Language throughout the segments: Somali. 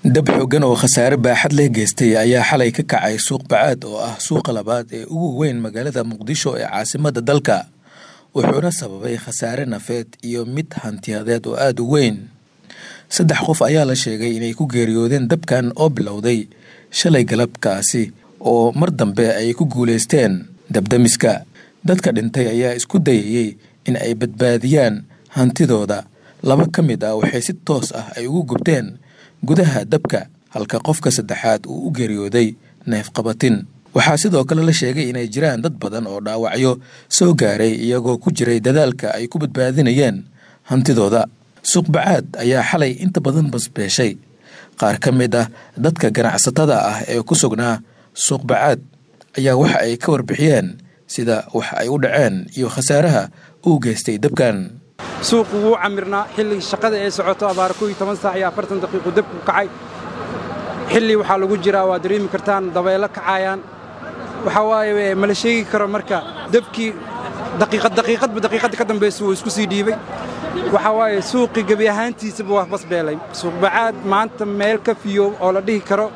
dab xoogan oo khasaare baaxad leh geystay ayaa xalay ka kacay suuq bacaad oo ah suuqa labaad ee ugu weyn magaalada muqdisho ee caasimada dalka wuxuuna sababay khasaare nafeed iyo mid hantiyadeed oo aada u weyn saddex qof ayaa la sheegay inay ku geeriyoodeen dabkan oo bilowday shalay galabkaasi oo mar dambe ay ku guulaysteen dabdamiska dadka dhintay ayaa isku dayayey in ay badbaadiyaan hantidooda laba ka mid ah waxay si toos ah ay ugu gubteen gudaha dabka halka qofka saddexaad uu u geeriyooday neefqabatin waxaa sidoo kale la sheegay inay jiraan dad badan oo dhaawacyo soo gaaray iyagoo ku jiray dadaalka ay ku badbaadinayeen hantidooda suuqbacaad ayaa xalay inta badan basbeeshay qaar ka mid ah dadka ganacsatada ah ee ku sugnaa suuqbacaad ayaa waxa ay ka warbixiyeen sida wax ay u dhaceen iyo khasaaraha uu geystay dabkan suuqu wuu camirnaa xilli shaqada ee socoto abaar kow iyo toban saac iyo afartan daqiiqu dabku kacay xilli waxaa lagu jiraa waa dareemi kartaan dabaylo kacayaan waxaa waaye mala sheegi karo marka dabkii daqiiqad daqiiqadba daqiiqadda ka dambaysa wuu isku sii dhiibay waxaa waaye suuqii gebi ahaantiisaba waa basbeelay suuqbacaad maanta meel ka fiyo oo la dhihi karo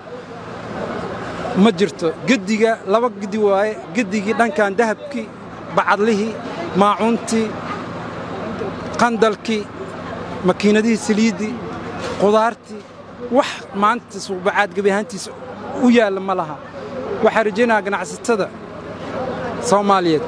ma jirto gediga laba gedi waaye gedigii dhankan dahabkii bacadlihii maacuuntii qandalkii makiinadihii saliiddii qudaartii wax maanta suuqbacaad gebi ahaantiisa u yaalla ma laha waxaa rajaynayaa ganacsatada soomaaliyeed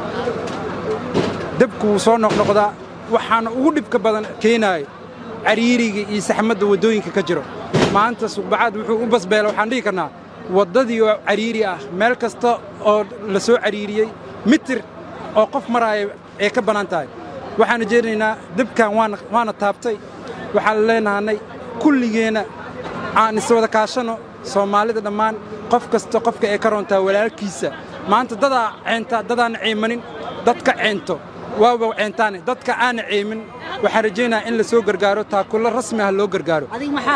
dabku wuu soo noqnoqdaa waxaana ugu dhibka badan keenaayo cariiriga iyo saxmadda waddooyinka ka jiro maanta suuqbacaad wuxuu u basbeela waxaan dhihi karnaa waddadii oo cariiri ah meel kasta oo la soo cariiriyey mitir oo qof maraaya ay ka bannaan tahay waxaan rajaynaynaa dabkan waana taabtay waxaan leenahanay kulligeenna aan iswada kaashanno soomaalida dhammaan qof kasta qofka ee ka roontaa walaalkiisa maanta dadaa ceentaa dadaana ceemanin dadka ceento waaba ceentaane dadka aana ceemin waxaan rajaynayaa in la soo gargaaro taakulo rasmi ah loo gargaaro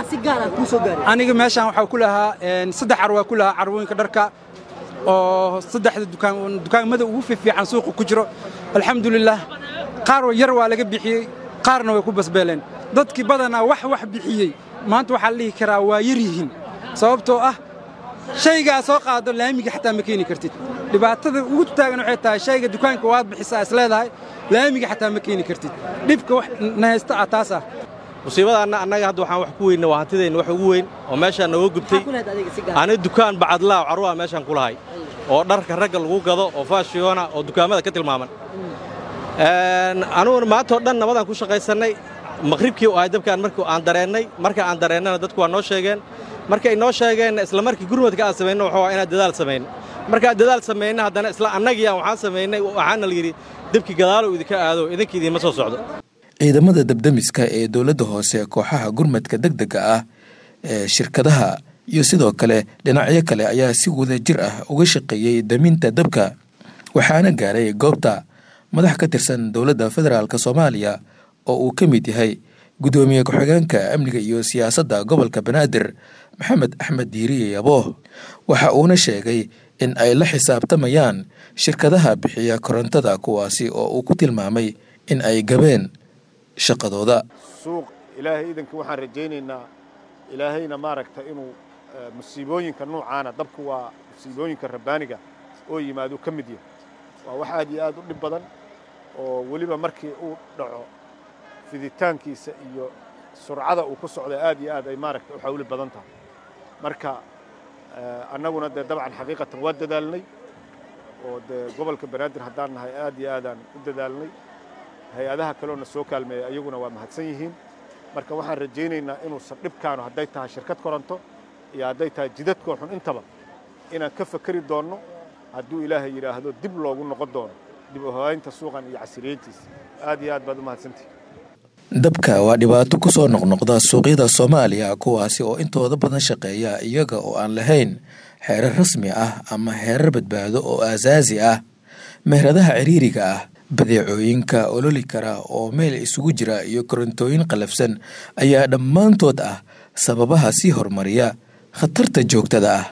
aniga meeshaan waxaa ku lahaa saddex carwaa ku lahaa carwooyinka dharka oo saddexda dukaamada ugu fiifiican suuqa ku jiro alxamdulilaah qaar yar waa laga bixiyey qaarna way ku basbeeleen dadkii badanaa wax wax bixiyey maanta waxaa la dhihi karaa waa yar yihiin sababtoo ah shaygaa soo qaado laamiga xataa ma keeni kartid dhibaatada ugu taagan waxay tahay shayga dukaanka waad bixisaa is leedahay laamiga xataa ma keeni kartid dhibka wax na haysta ah taas ah musiibadaanna annaga hadda waxaan wax ku weynna waa hantideenna wax ugu weyn oo meeshaan nooga gubtay ani dukaan bacadlaaw carruwaa meeshaan ku lahay oo dharka ragga lagu gado oo faashiyoona oo dukaamada ka tilmaaman anuguna maantao dhan nabadaan ku shaqaysannay maqhribkii u ahay dabkaan markii aan dareennay marka aan dareennana dadku waa noo sheegeen markay noo sheegeenna isla markii gurmadka aan samayno wuxuu waa inaan dadaal samayno markaan dadaal samayna haddana isla annagii aan waxaan samaynay waxaana la yidhi dabkii gadaalow idinka aado idinka idiinma soo socdo ciidamada dabdamiska ee dowladda hoose kooxaha gurmadka deg dega ah ee shirkadaha iyo sidoo kale dhinacyo kale ayaa si wada jir ah uga shaqeeyey daminta dabka waxaana gaaray goobta madax ka tirsan dowladda federaalk soomaaliya oo uu ka mid yahay guddoomiye ku-xigeenka amniga iyo siyaasadda gobolka banaadir maxamed axmed diiriye yabooh waxa uuna sheegay in ay la xisaabtamayaan shirkadaha bixiya korontada kuwaasi oo uu ku tilmaamay in ay gabeen shaqadooda suuq ilaahay iidanka waxaan rajaynaynaa ilaahayna maaragta inuu musiibooyinka nuucaana dabku waa musiibooyinka rabbaaniga oo yimaado ka mid yahay waa wax aad iyo aad u dhib badan oo weliba markii uu dhaco fiditaankiisa iyo surcada uu ku socda aad iyo aad ay maaragta u xawli badan tahay marka annaguna dee dabcan xaqiiqatan waa dadaalnay oo dee gobolka banaadir haddaan nahay aad iyo aadaan u dadaalnay hay-adaha kaleona soo kaalmeeya ayaguna waa mahadsan yihiin marka waxaan rajaynaynaa inuusan dhibkaanu hadday tahay shirkad koronto iyo hadday tahay jidadkoo xun intaba inaan ka fakeri doonno hadduu ilaahay yidhaahdo dib loogu noqon doono dib u hogaynta suuqan iyo casiriyeyntiisa aad iyo aad baad u mahadsantihi dabka waa dhibaato ku soo noqnoqda suuqyada soomaaliya kuwaasi oo intooda badan shaqeeya iyaga oo aan lahayn xeerar rasmi ah ama xeerar badbaado oo aasaasi ah meheradaha ciriiriga ah badeecooyinka ololi kara oo meel isugu jira iyo korontooyin qalafsan ayaa dhammaantood ah sababaha sii horumariya khatarta joogtada ah